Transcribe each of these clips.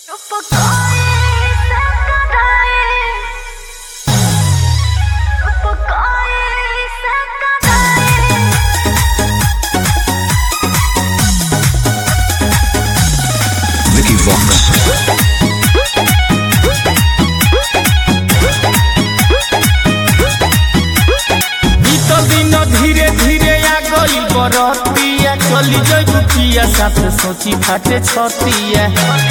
Vicky Vox. बीतल दिन धीरे धीरे आ गई बरतिया चली जई दुखिया साथ सोची फाटे छतिया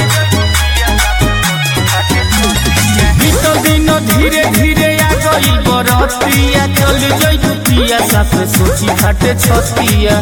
बीतल दिन धीरे धीरे आ गई बरतिया चली जई दुखिया साथ सोची फाटे छतिया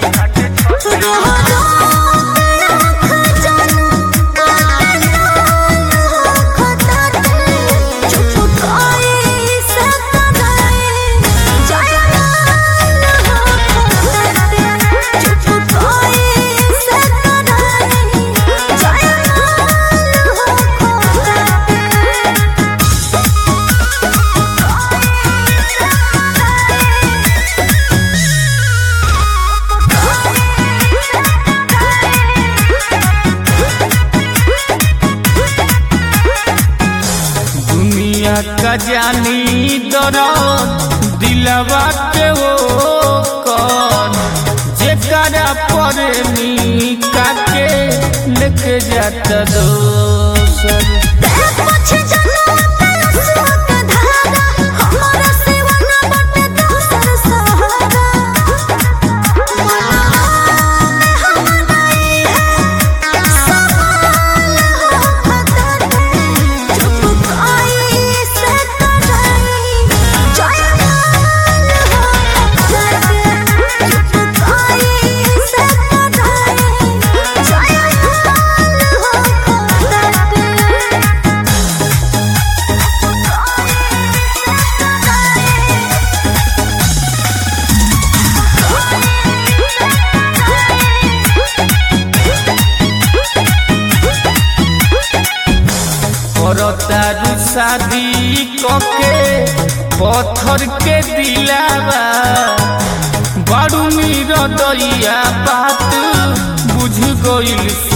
दुनिया का जानी दरद दिलवा के वो कौन जेकरा पर नीका के लेके जाता दोसर करतारू शादी कके पत्थर के दिलावा बारू मीर दैया बात बुझ गइल